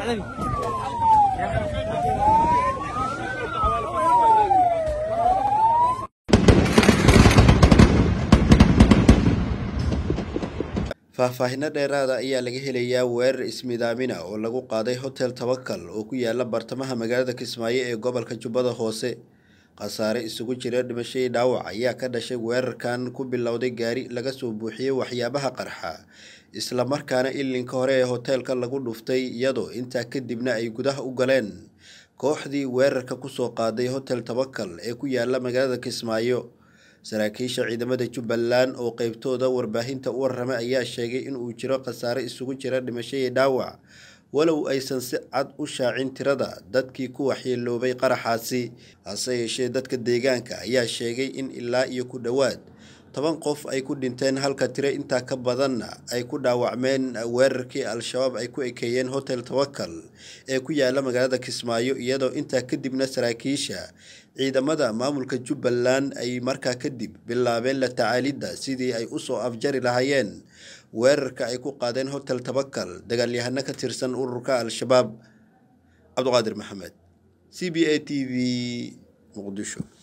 faahfaahinno dheeraada ayaa laga helayaa weerar ismidaamina oo lagu qaaday hotel tabakal oo ku yaala bartamaha magaalada kismaayo ee gobolka jubbada hoose khasaare isugu jira dhimashadii dhaawac ayaa ka dhashay weerarkan ku bilowday gaari laga soo buuxiyey waxyaabaha qarxa islamarkaana ilinka hore ee hoteelka lagu dhuftay iyadoo intaa kadibna ay gudaha u galeen kooxdii weerarka kusoo qaaday hotel tabakal ee ku yaala magaalada kismaayo saraakiisha ciidamada jubbaland oo qeybtooda warbaahinta u warramay ayaa sheegay in uu jiro khasaare isugu jira dhimashadii dhaawac walow aysan si cad u shaacin tirada dadkii ku waxyeeloobay qaraxaasi hase yeeshee dadka deegaanka ayaa sheegay in ilaa iyo ku dhowaad toban qof ay ku dhinteen halka tiro intaa ka badanna ay ku dhaawacmeen weerarkii al-shabaab ay ku ekeeyeen hotel tawakal ee ku yaala magaalada kismaayo iyadoo intaa kadibna saraakiisha ciidamada maamulka jubbaland ay markaa kadib bilaabeen la tacaalidda sidii ay usoo afjari lahaayeen weerarka ay ku qaadeen hotel tabakal dagaalyahano ka tirsan ururka al-shabaab cabduqaadir maxamed c b a t v muqdisho